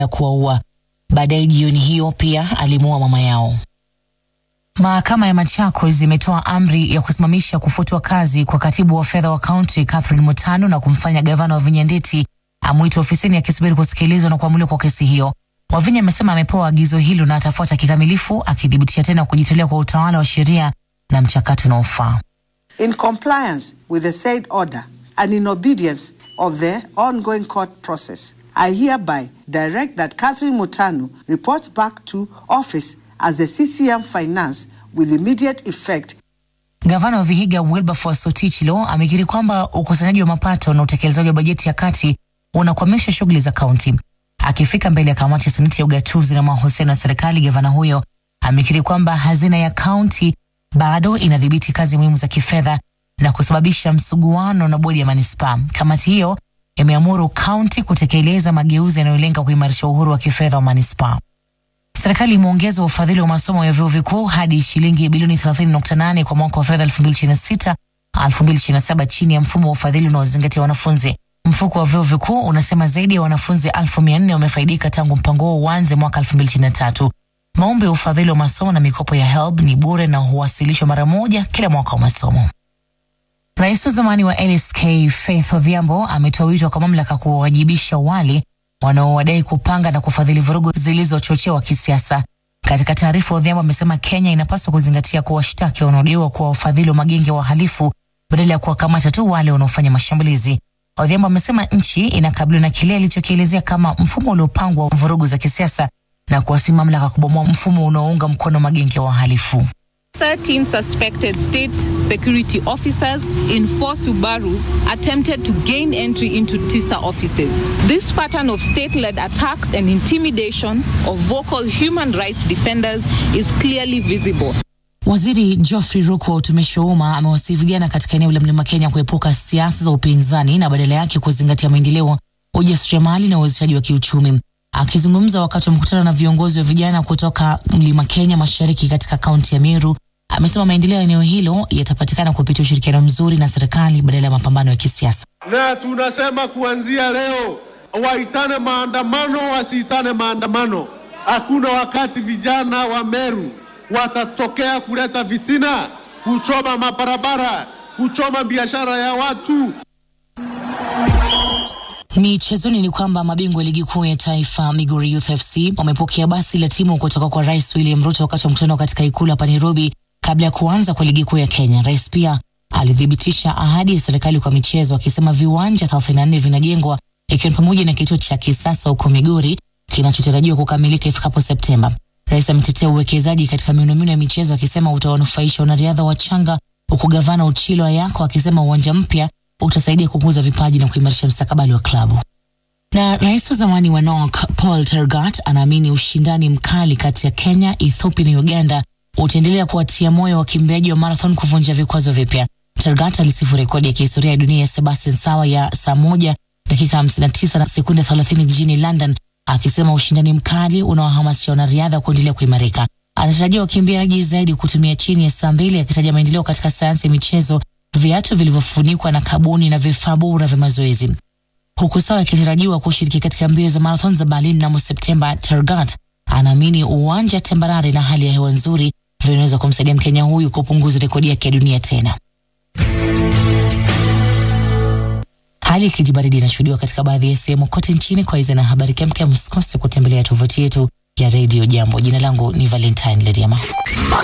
ya kuwaua. Baadaye jioni hiyo pia alimuua mama yao. Mahakama ya Machakos imetoa amri ya kusimamisha kufutwa kazi kwa katibu wa fedha wa kaunti Catherine Mutano na kumfanya gavana wa Vinya Ndeti amwite ofisini akisubiri kusikilizwa na kuamuliwa kwa kesi hiyo. Wavinya amesema amepewa agizo hilo na atafuata kikamilifu, akithibitisha tena kujitolea kwa utawala wa sheria na mchakato unaofaa. In compliance with the said order and in obedience of the ongoing court process, I hereby direct that Catherine Mutanu reports back to office as the CCM Finance with immediate effect. Gavana wa Vihiga Wilberforce Otichilo amekiri kwamba ukusanyaji wa mapato na utekelezaji wa bajeti ya kati unakwamisha shughuli za kaunti. Akifika mbele ya kamati ya seneti ya ugatuzi na mahusiano ya serikali, gavana huyo amekiri kwamba hazina ya kaunti bado inadhibiti kazi muhimu za kifedha na kusababisha msuguano na bodi ya manispaa. Kamati hiyo imeamuru kaunti kutekeleza mageuzi yanayolenga kuimarisha uhuru wa kifedha wa manispaa. Serikali imeongeza ufadhili wa masomo ya vyuo vikuu hadi shilingi bilioni 30.8 kwa mwaka wa fedha 2026 2027 chini ya mfumo wa ufadhili unaozingatia wanafunzi. Mfuko wa vyuo vikuu unasema zaidi ya wanafunzi 1400 wamefaidika tangu mpango huo uanze mwaka 2023. Maombi ya ufadhili wa masomo na mikopo ya HELB ni bure na huwasilishwa mara moja kila mwaka wa masomo. Rais wa zamani wa LSK Faith Odhiambo ametoa wito kwa mamlaka kuwawajibisha wale wanaowadai kupanga na kufadhili vurugu zilizochochewa kisiasa. Katika taarifa, Odhiambo amesema Kenya inapaswa kuzingatia kuwashtaki wanaodaiwa kuwa wafadhili wa magenge ya wahalifu badala ya kuwakamata tu wale wanaofanya mashambulizi. Odhiambo amesema nchi inakabiliwa na kile alichokielezea kama mfumo uliopangwa wa vurugu za kisiasa na kuwasi mamlaka kubomoa mfumo unaounga mkono magenge ya wahalifu. 13 suspected state security officers in four Subarus attempted to gain entry into TISA offices. This pattern of state led attacks and intimidation of vocal human rights defenders is clearly visible. Waziri Geoffrey Ruku wa utumishi wa umma amewasihi vijana katika eneo la Mlima Kenya kuepuka siasa za upinzani na badala yake kuzingatia maendeleo, ujasiriamali na uwezeshaji wa kiuchumi. Akizungumza wakati wa mkutano na viongozi wa vijana kutoka Mlima Kenya Mashariki katika kaunti ya Meru, amesema maendeleo ya eneo hilo yatapatikana kupitia ushirikiano mzuri na serikali badala ya mapambano ya kisiasa. Na tunasema kuanzia leo waitane maandamano, wasiitane maandamano. Hakuna wakati vijana wa Meru watatokea kuleta vitina, kuchoma mabarabara, kuchoma biashara ya watu. Michezoni ni kwamba mabingwa wa ligi kuu ya taifa Migori Youth FC wamepokea basi la timu kutoka kwa Rais William Ruto wakati wa mkutano katika ikulu hapa Nairobi kabla ya kuanza kwa ligi kuu ya Kenya. Rais pia alithibitisha ahadi ya serikali kwa michezo, akisema viwanja 34 vinajengwa ikiwa ni pamoja na kituo cha kisasa huko Migori kinachotarajiwa kukamilika ifikapo Septemba. Rais ametetea uwekezaji katika miundombinu ya michezo akisema utawanufaisha wanariadha wachanga, huku gavana Uchilo Ayako akisema uwanja mpya utasaidia kukuza vipaji na kuimarisha mstakabali wa klabu. Na rais wa zamani wa NOK Paul Tergat anaamini ushindani mkali kati ya Kenya, Ethiopia na Uganda utaendelea kuwatia moyo wakimbiaji wa marathon kuvunja vikwazo vipya. Tergat alisifu rekodi ya kihistoria ya dunia ya Sebastian Sawa ya saa moja dakika 59 na sekunde 30 jijini London, akisema ushindani mkali unawahamasisha wanariadha kuendelea kuimarika. Anatarajia wakimbiaji zaidi kutumia chini ya saa mbili, akitaja maendeleo katika sayansi ya michezo, viatu vilivyofunikwa na kaboni na vifaa bora vya mazoezi. Huku Sawa akitarajiwa kushiriki katika mbio za marathon za Berlin mnamo Septemba, Tergat anaamini uwanja tambarare na hali ya hewa nzuri vinaweza kumsaidia Mkenya huyu kupunguza rekodi yake ya dunia tena. Hali ya kijibaridi inashuhudiwa katika baadhi ya sehemu kote nchini. Kwa hizo na habari kemkem, msikose kutembelea tovuti yetu ya redio Jambo. Jina langu ni Valentine Lediama.